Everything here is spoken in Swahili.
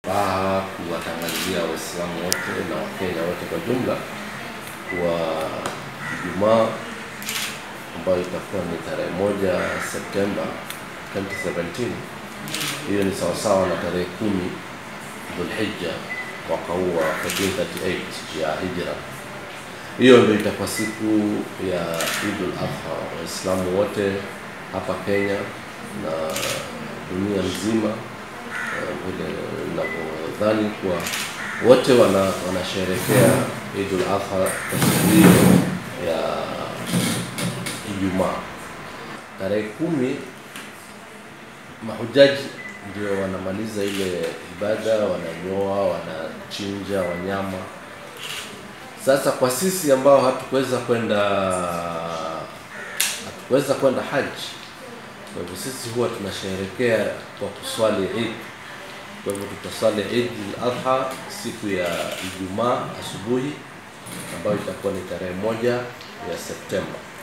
Raha kuwatangazia Waislamu wote na Wakenya wote kwa jumla kuwa Ijumaa ambayo itakuwa ni tarehe moja Septemba 2017 hiyo ni sawasawa na tarehe kumi Dhulhijja mwaka huu wa 1438 ya Hijra. Hiyo ndio itakuwa siku ya Idul Adha. Waislamu wote hapa Kenya na dunia nzima eh, vile inavyodhani kuwa wote wana wanasherehekea Idul Adha kwa siku hiyo ya Ijumaa tarehe kumi mahujaji ndio wanamaliza ile ibada, wananyoa, wanachinja wanyama. Sasa kwa sisi ambao hatukuweza kwenda hatukuweza kwenda haji, kwa hivyo sisi huwa tunasherehekea kwa kuswali Eid. Kwa hivyo tutaswali Eid al-Adha siku ya Ijumaa asubuhi ambayo itakuwa ni tarehe moja ya Septemba.